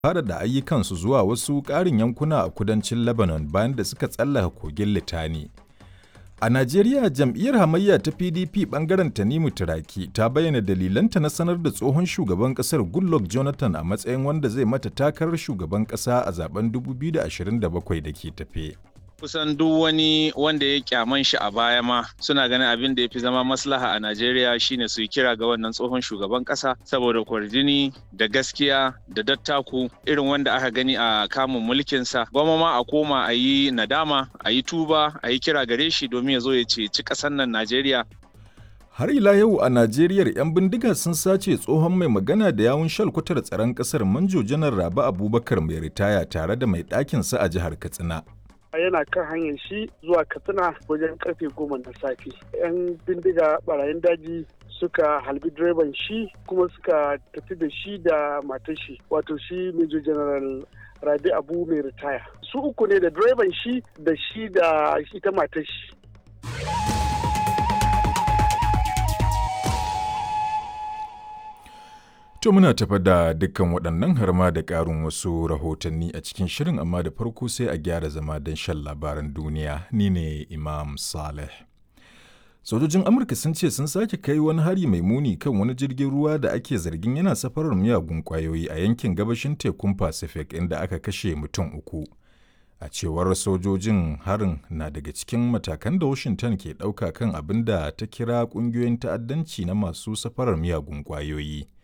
fara da ayyukansu zuwa wasu ƙarin yankuna a kudancin Lebanon bayan da suka tsallaka kogin Litani. A Najeriya jam'iyyar hamayya ta PDP bangaren Tanimu Turaki ta bayyana dalilanta na sanar da tsohon shugaban kasar Goodluck Jonathan a matsayin wanda zai mata takarar shugaban kasa a zaben 2027 da ke tafe. kusan duk wani wanda ya kyaman shi a baya ma suna ganin abin da ya fi zama maslaha a Najeriya shine su yi kira ga wannan tsohon shugaban kasa saboda kwarjini da gaskiya da dattaku irin wanda aka gani a kamun mulkinsa gwamma ma a koma a yi nadama a yi tuba a yi kira gare shi domin ya zo ya ceci ƙasar nan Najeriya Har ila yau a Najeriya 'yan bindiga sun sace tsohon mai magana da yawun shalkwatar tsaron ƙasar Manjo Janar Rabi Abubakar mai ritaya tare da mai ɗakinsa a jihar Katsina. yana kan hanyar shi zuwa katsina wajen karfe goma na safe yan bindiga barayin daji suka halbi direban shi kuma suka tafi da shi da matar shi wato shi major general rabi abu mai ritaya su uku ne da direban shi da shi da ita matar shi To muna tafa da dukkan waɗannan har ma da ƙarin wasu rahotanni a cikin shirin amma da farko sai a gyara zama don shan labaran duniya ni ne Imam Saleh. Sojojin Amurka sun ce sun sake kai wani hari mai muni kan wani jirgin ruwa da ake zargin yana safarar miyagun ƙwayoyi a yankin gabashin tekun Pacific inda aka kashe mutum uku. A cewar sojojin harin na daga cikin matakan da Washington ke ɗauka kan abin da ta kira ƙungiyoyin ta'addanci na masu safarar miyagun ƙwayoyi.